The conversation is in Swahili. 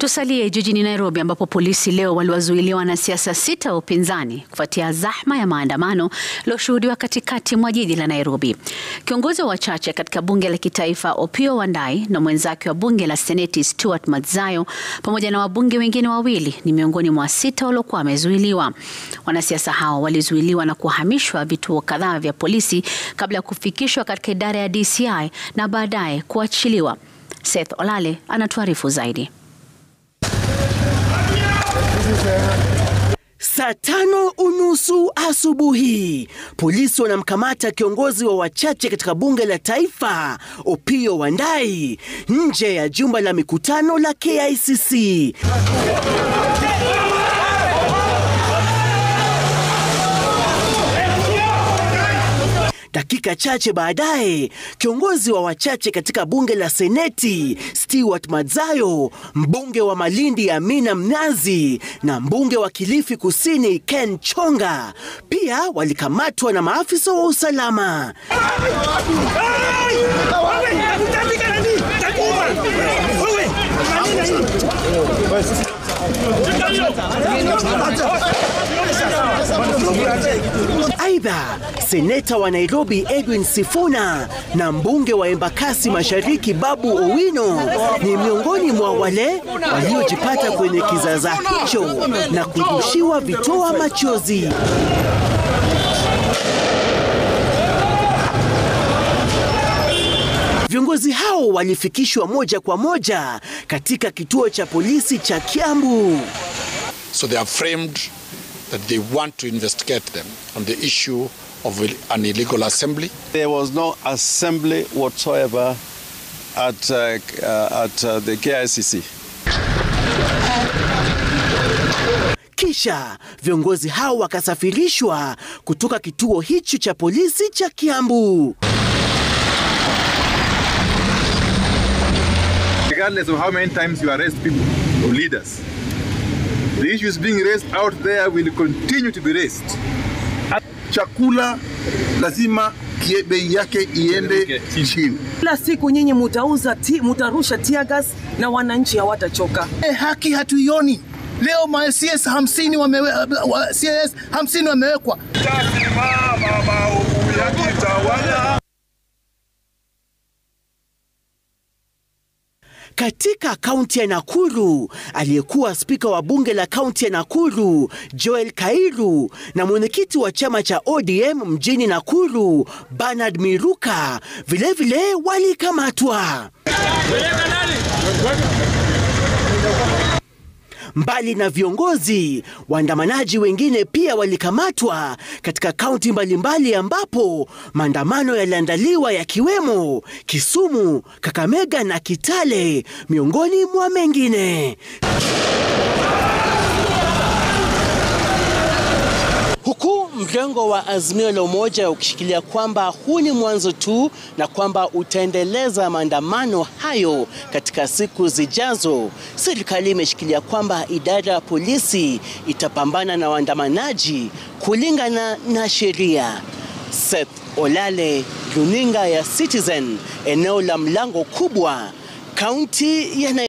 Tusalie jijini Nairobi ambapo polisi leo waliwazuilia wanasiasa sita wa upinzani kufuatia zahma ya maandamano iliyoshuhudiwa katikati mwa jiji la Nairobi. Kiongozi wa wachache katika bunge la kitaifa Opiyo Wandayi na mwenzake wa bunge la seneti Stuart Madzayo pamoja na wabunge wengine wawili ni miongoni mwa sita waliokuwa wamezuiliwa. Wanasiasa hao walizuiliwa na kuhamishwa vituo kadhaa vya polisi kabla ya kufikishwa katika idara ya DCI na baadaye kuachiliwa. Seth Olale anatuarifu zaidi. Saa tano unusu asubuhi polisi wanamkamata kiongozi wa wachache katika bunge la taifa Opiyo Wandayi nje ya jumba la mikutano la KICC. Dakika chache baadaye kiongozi wa wachache katika bunge la seneti Stuart Madzayo, mbunge wa Malindi Amina Mnazi na mbunge wa Kilifi Kusini Ken Chonga pia walikamatwa na maafisa wa usalama. Aidha, seneta wa Nairobi Edwin Sifuna na mbunge wa Embakasi Mashariki Babu Owino ni miongoni mwa wale waliojipata kwenye kizaza hicho na kurushiwa vitoa machozi. Viongozi hao walifikishwa moja kwa moja katika kituo cha polisi cha Kiambu. So they are framed that they want to investigate them on the issue of an illegal assembly. There was no assembly whatsoever at, uh, uh, at uh, the KICC. Kisha viongozi hao wakasafirishwa kutoka kituo hicho cha polisi cha Kiambu. Regardless of how many times you arrest people or leaders, the issues being raised out there will continue to be raised. Chakula lazima bei yake iende chini. Kila siku nyinyi mutauza ti, mutarusha tear gas na wananchi hawatachoka. E, haki hatuioni. Leo ma CS 50 wamewe, wa, CS 50 wamewekwa. Katika kaunti ya Nakuru, aliyekuwa spika wa bunge la kaunti ya Nakuru Joel Kairu na mwenyekiti wa chama cha ODM mjini Nakuru Bernard Miruka vilevile walikamatwa. Mbali na viongozi, waandamanaji wengine pia walikamatwa katika kaunti mbalimbali ambapo maandamano yaliandaliwa yakiwemo Kisumu, Kakamega na Kitale miongoni mwa mengine. Huku mrengo wa Azimio la Umoja ukishikilia kwamba huu ni mwanzo tu na kwamba utaendeleza maandamano hayo katika siku zijazo, serikali imeshikilia kwamba idara ya polisi itapambana na waandamanaji kulingana na sheria. Seth Olale, runinga ya Citizen, eneo la Mlango Kubwa, kaunti ya